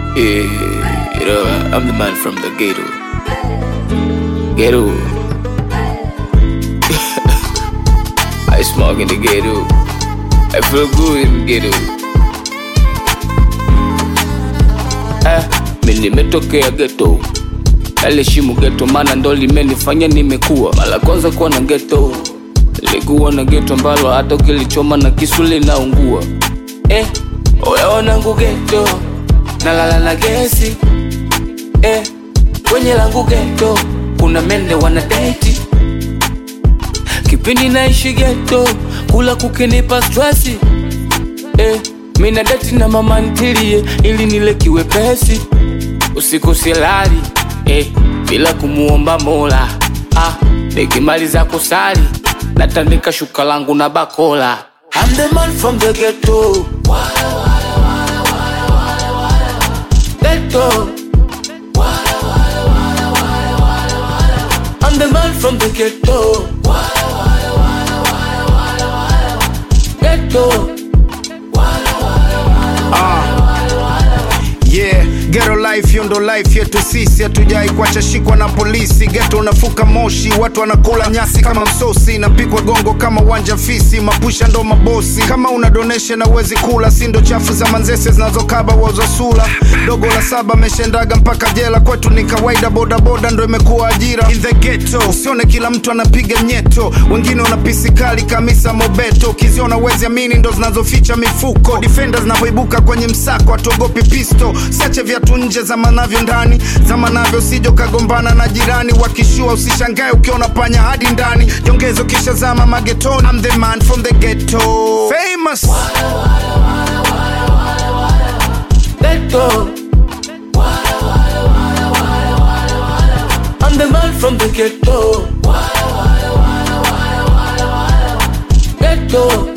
Yeah, you know, I'm the man from the ghetto. Ghetto. I smoke in the ghetto. I feel good in the ghetto. Ah, mi nimetokea ghetto. Naliheshimu ghetto maana ndo limenifanya nimekuwa. Mara kwanza kuwa na ghetto. Nilikuwa na ghetto ambalo hata ukilichoma na kisu linaungua. Eh, oya wanangu ghetto. Nalala na gesi. Eh, kwenye langu ghetto kuna mende wana date. Kipindi naishi ghetto, kula kukinipa stresi. Eh, mina date na mama ntilie ili nile kiwepesi. Usiku silali eh, bila kumuomba Mola. Ah, nikimaliza kusali natandika shuka langu na bakola. I'm the man from the ghetto. Ghetto. I'm the man from the ghetto. Ghetto. Yeah, ghetto life hiyo ndo life yetu sisi, hatujai kuacha shikwa na polisi. Ghetto unafuka moshi, watu wanakula nyasi kama msosi, napikwa gongo kama uwanja fisi, mapusha ndo mabosi. Kama una donation na uwezi kula, si ndo chafu za manzese zinazokaba uozo sula. Dogo la saba ameshendaga mpaka jela, kwetu ni kawaida, bodaboda ndo imekuwa ajira. In the ghetto, usione kila mtu anapiga nyeto, wengine wana pisi kali kamisa mobeto, ukiziona uwezi amini ndo zinazoficha mifuko. Defenders zinapoibuka kwenye msako, hatuogopi pisto, siache viatu nje zamanavyo ndani, zamanavyo sijo kagombana na jirani, wakishua usishangae ukiona panya hadi ndani, jongezo kisha zama magetoni. I'm the man from the ghetto, famous. Ghetto. I'm the man from the ghetto. Ghetto.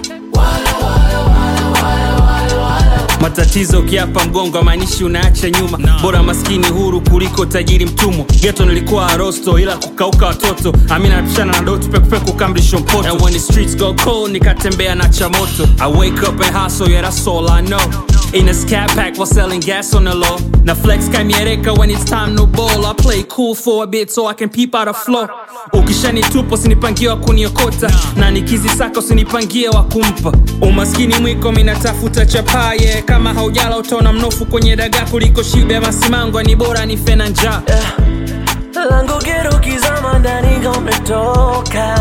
matatizo ukiapa mgongo amaanishi unaacha nyuma bora maskini huru kuliko tajiri mtumwa geto nilikuwa arosto ila kukauka watoto amina napishana na dotu pekupeku kamrisho mpoto and when the streets go cold nikatembea na chamoto i wake up and hustle yeah that's all i know in a scat pack while selling gas on the low na flex kamiereka when it's time no ball i play cool for a bit so i can peep out a flow ukishanitupa usinipangie wa kuniokota na nikizisaka usinipangie wa kumpa umaskini mwiko minatafuta chapaye kama haujala utaona mnofu kwenye dagaa kuliko shibe ya masimango ni bora ni fena njaa langu gero kizama ndani kametoka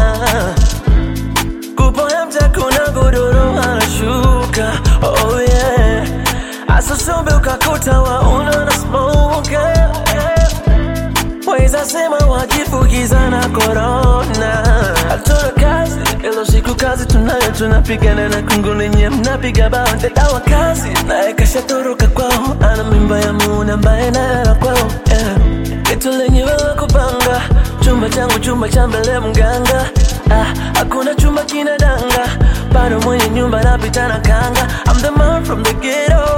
kupoya mtakuna godoro anashuka oh yeah asosombe ukakuta wauna na smoke weza sema wajifukiza na korona hatuna kazi ilo siku kazi tunayo tunapigana na kungu lenye mnapiga bao dadawa kazi naye kashatoroka kwao ana mimba ya muuna ambaye nayala kwao yeah. Kitu lenye wewe kupanga chumba changu chumba cha mbele mganga ah, hakuna chumba kina danga bado mwenye nyumba napita na kanga I'm the man from the ghetto